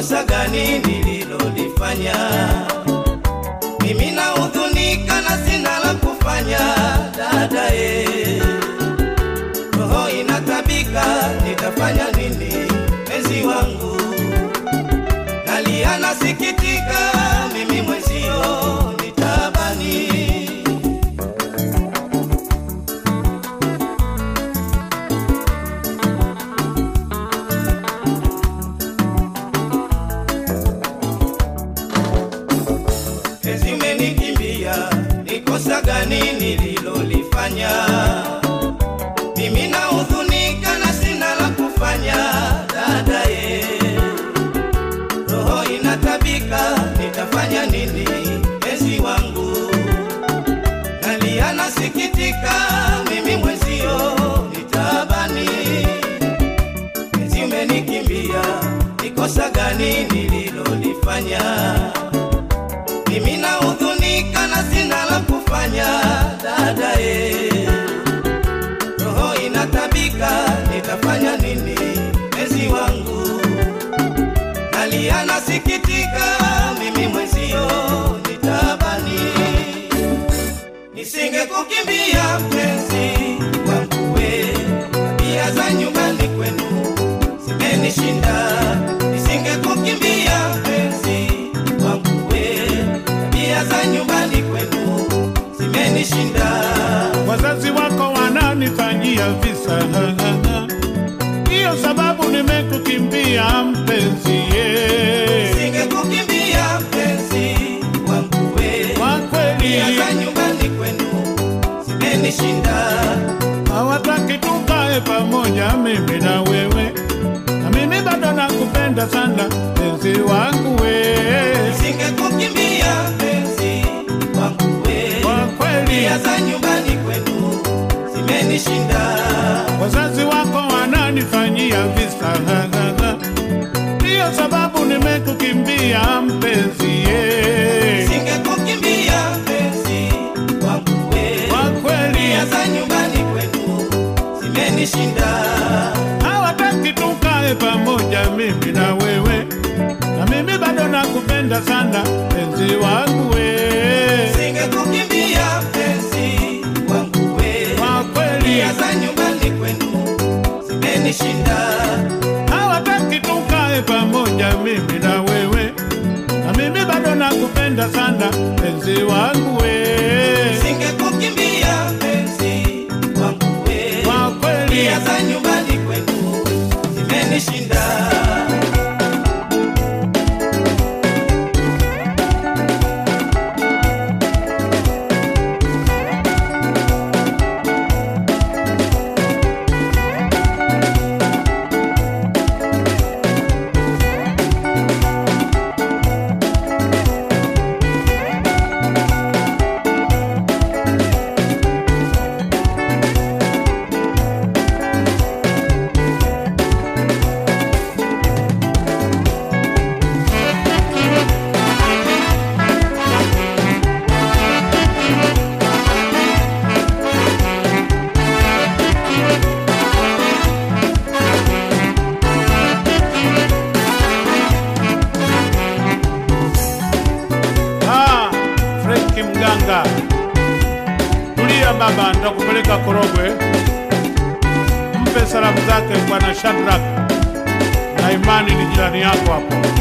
kosa gani nililolifanya? Mimi nahuzunika na sina la kufanya, dadae, roho inatabika, nitafanya nini? Mezi wangu nalia, nasikitika, mimi mwezio nitabani Ezi umenikimbia, ni kosa gani nililolifanya? Mimi nahuzunika na sina la kufanya, dadaye, roho inatabika, nitafanya nini? Ezi wangu nalia, nasikitika, mimi mwezio nitabani. Ezi umenikimbia, ni kosa gani nililolifanya? mimi nahuzunika na sina la kufanya, dadae, roho inatabika, nitafanya nini? Mezi wangu nalia, nasikitika, mimi mwezio nitabani. Nisingekukimbia mpenzi wangu we, tabia za nyumbani kwenu zimenishinda. Nisingekukimbia mpenzi wangu we, tabia za nyumbani kwenu zimenishinda. wazazi wako wananifanyia visa hiyo sababu nimekukimbia mpenzi ye. Nisingekukimbia mpenzi wangu we, kwa kweli tabia za nyumbani kwenu zimenishinda. hawataki tukae pamoja mimi na wewe na mimi bado nakupenda sana mpenzi wangu we Nisingekukimbia mpenzi wangu we, kwa kweli tabia za nyumbani kwenu zimenishinda. wazazi wako wananifanyia visa ndiyo sababu nimekukimbia mpenzi ye. Singekukimbia mpenzi wangu we, kwa kweli tabia za nyumbani kwenu zimenishinda. hawataki tukae pamoja mimi na wewe na mimi bado nakupenda sana mpenzi wangu we Singekukimbia mpenzi wangu we, kwa kweli tabia za nyumbani kwenu zimenishinda. hawataki tukae pamoja mimi na wewe na mimi bado nakupenda sana mpenzi wangu we Singekukimbia mpenzi wangu we, kwa kweli tabia za nyumbani kwenu zimenishinda. Ah, Frenki mganga, tulia baba, nitakupeleka Korogwe. Mpe salamu zake bwana Shadrack na Imani, ni jirani yako hapo.